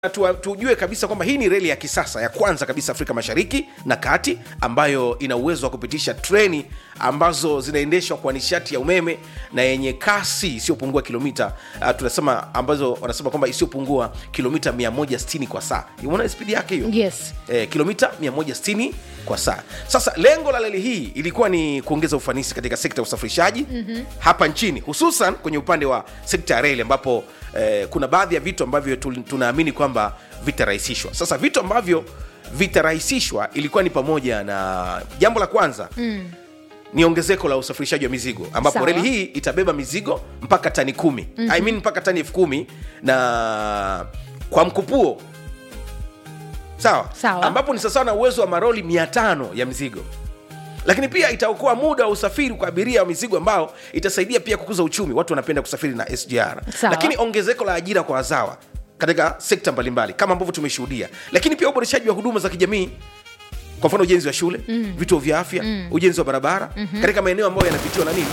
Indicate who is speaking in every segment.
Speaker 1: tu, tujue kabisa kwamba hii ni reli ya kisasa ya kwanza kabisa Afrika Mashariki na Kati ambayo ina uwezo wa kupitisha treni ambazo zinaendeshwa kwa nishati ya umeme na yenye kasi isiyopungua kilomita uh, tunasema ambazo wanasema kwamba isiyopungua kilomita 160 kwa saa. Unaona spidi yake hiyo?
Speaker 2: Yes.
Speaker 1: eh, kilomita 160 kwa saa. Sasa lengo la reli hii ilikuwa ni kuongeza ufanisi katika sekta ya usafirishaji mm-hmm. hapa nchini, hususan kwenye upande wa sekta ya reli ambapo eh, kuna baadhi ya vitu ambavyo tu- tunaamini kwamba vitarahisishwa. Sasa vitu ambavyo vitarahisishwa ilikuwa ni pamoja na jambo la kwanza mm ni ongezeko la usafirishaji wa mizigo ambapo
Speaker 2: Sawa.
Speaker 1: reli hii itabeba mizigo mpaka tani kumi mm-hmm. I mean mpaka tani elfu kumi na kwa mkupuo sawa
Speaker 2: Sawa.
Speaker 1: ambapo ni sawasawa na uwezo wa maroli 500 ya mizigo lakini pia itaokoa muda wa usafiri kwa abiria wa mizigo ambao itasaidia pia kukuza uchumi watu wanapenda kusafiri na sgr
Speaker 2: Sawa.
Speaker 1: lakini ongezeko la ajira kwa wazawa katika sekta mbalimbali kama ambavyo tumeshuhudia lakini pia uboreshaji wa huduma za kijamii kwa mfano ujenzi wa shule mm. vituo vya afya mm. ujenzi wa barabara mm-hmm. katika maeneo ambayo yanapitiwa na nini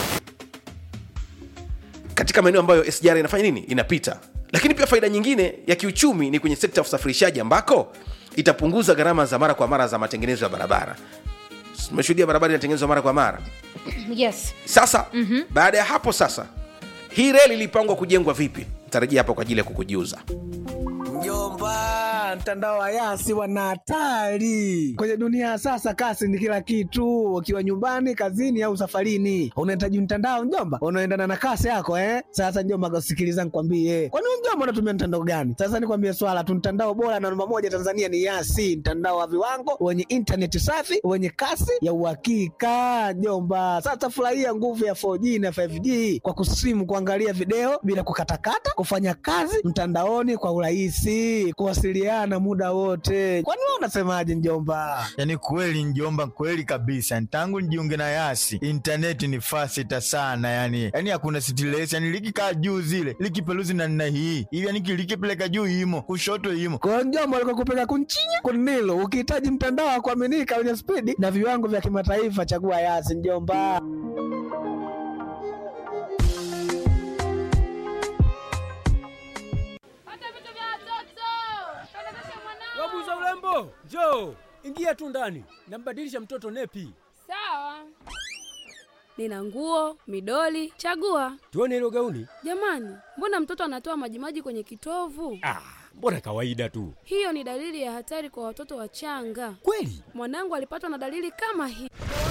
Speaker 1: katika maeneo ambayo sgr inafanya nini inapita lakini pia faida nyingine ya kiuchumi ni kwenye sekta ya usafirishaji ambako itapunguza gharama za mara kwa mara za matengenezo ya barabara tumeshuhudia barabara inatengenezwa mara kwa mara
Speaker 2: Yes.
Speaker 1: sasa mm-hmm. baada ya hapo sasa hii reli ilipangwa kujengwa vipi tarajia hapa kwa ajili ya kukujiuza
Speaker 3: Mjomba, mtandao wa Yasi wana hatari kwenye dunia ya sasa. Kasi ni kila kitu, ukiwa nyumbani, kazini au safarini, unahitaji mtandao mjomba unaendana na kasi yako eh. Sasa mjomba, sikiliza nikwambie, kwani wewe mjomba unatumia mtandao gani? Sasa nikwambie swala tu, mtandao bora na namba moja Tanzania ni Yasi, mtandao wa viwango wenye intaneti safi wenye kasi ya uhakika mjomba. Sasa furahia nguvu ya 4G na 5G kwa kusimu, kuangalia video bila kukatakata, kufanya kazi mtandaoni kwa urahisi, kuwasiliana muda wote. Kwani wewe unasemaje mjomba?
Speaker 4: yaani kweli njomba kweli kabisa tangu nijiunge na yasi intaneti ni fasita sana yani yani hakuna sitilesi yani likikaa juu zile likipeluzi na nna hii ili yani likipeleka juu imo kushoto imo
Speaker 3: Kwa mjomba alikuwa kupeka kunchinya kunilo. Ukihitaji mtandao wa kuaminika wenye spidi na viwango vya kimataifa, chagua Yasi mjomba.
Speaker 5: Pata vitu vya watoto. Pelekesha mwanao.
Speaker 6: Wabuza urembo, njoo ingia tu ndani, nambadilisha mtoto nepi,
Speaker 5: Sawa. Nina nguo, midoli, chagua.
Speaker 6: tuone hilo gauni.
Speaker 5: Jamani, mbona mtoto anatoa majimaji kwenye kitovu?
Speaker 6: Ah, mbona kawaida tu.
Speaker 5: Hiyo ni dalili ya hatari kwa watoto wachanga.
Speaker 6: Kweli?
Speaker 5: Mwanangu alipatwa na dalili kama hii.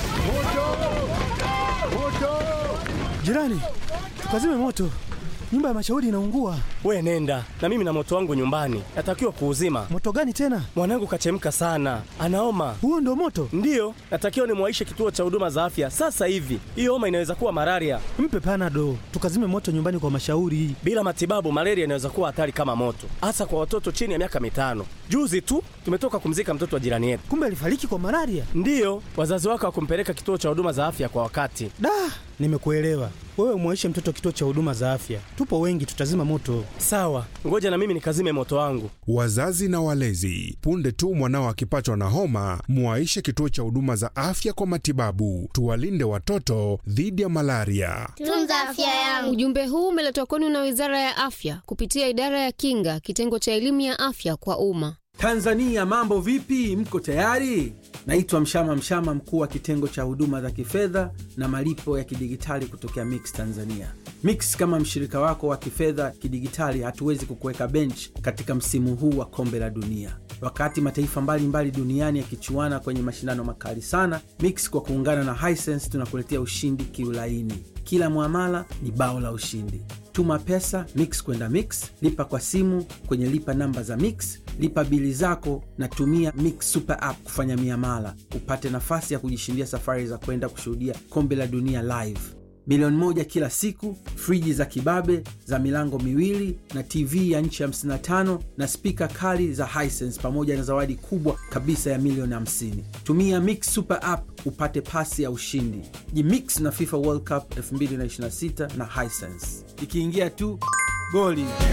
Speaker 7: Jirani, tukazime moto, nyumba ya mashauri inaungua.
Speaker 8: We nenda na mimi na moto wangu nyumbani, natakiwa kuuzima.
Speaker 7: Moto gani tena?
Speaker 8: Mwanangu kachemka sana, anaoma.
Speaker 7: Huo ndo moto?
Speaker 8: Ndiyo, natakiwa nimwaishe kituo cha huduma za afya sasa hivi. Hiyo homa inaweza kuwa malaria.
Speaker 7: Mpe panado, tukazime moto nyumbani kwa mashauri.
Speaker 8: Bila matibabu, malaria inaweza kuwa hatari kama moto, hasa kwa watoto chini ya miaka mitano. Juzi tu tumetoka kumzika mtoto wa jirani yetu.
Speaker 7: Kumbe alifariki kwa malaria.
Speaker 8: Ndiyo, wazazi wake hawakumpeleka kituo cha huduma za afya kwa wakati.
Speaker 7: Da, nimekuelewa. Wewe mwaishe mtoto kituo cha huduma za afya, tupo wengi, tutazima moto.
Speaker 8: Sawa, ngoja na mimi nikazime moto wangu.
Speaker 9: Wazazi na walezi, punde tu mwanao akipatwa na homa, muwaishe kituo cha huduma za afya kwa matibabu. Tuwalinde watoto dhidi ya malaria.
Speaker 10: Tunza afya yangu.
Speaker 11: Ujumbe huu umeletwa kwenu na Wizara ya Afya kupitia Idara ya Kinga, kitengo cha elimu ya afya kwa umma.
Speaker 12: Tanzania mambo vipi? Mko tayari? Naitwa Mshama Mshama, mkuu wa kitengo cha huduma za kifedha na malipo ya kidigitali kutokea Mix Tanzania. Mix kama mshirika wako wa kifedha kidigitali, hatuwezi kukuweka bench katika msimu huu wa kombe la dunia. Wakati mataifa mbalimbali duniani yakichuana kwenye mashindano makali sana, Mix kwa kuungana na Hisense tunakuletea ushindi kiulaini. Kila mwamala ni bao la ushindi. Tuma pesa Mix kwenda Mix, lipa kwa simu kwenye lipa namba za Mix, lipa bili zako na tumia Mix Super App kufanya miamala, upate nafasi ya kujishindia safari za kwenda kushuhudia kombe la dunia live, milioni moja kila siku, friji za kibabe za milango miwili na TV ya nchi 55 na spika kali za Hisense pamoja na zawadi kubwa kabisa ya milioni 50. Tumia Mix Super App upate pasi ya ushindi. Jimix na FIFA World Cup 2026 na Hisense. Ikiingia tu goli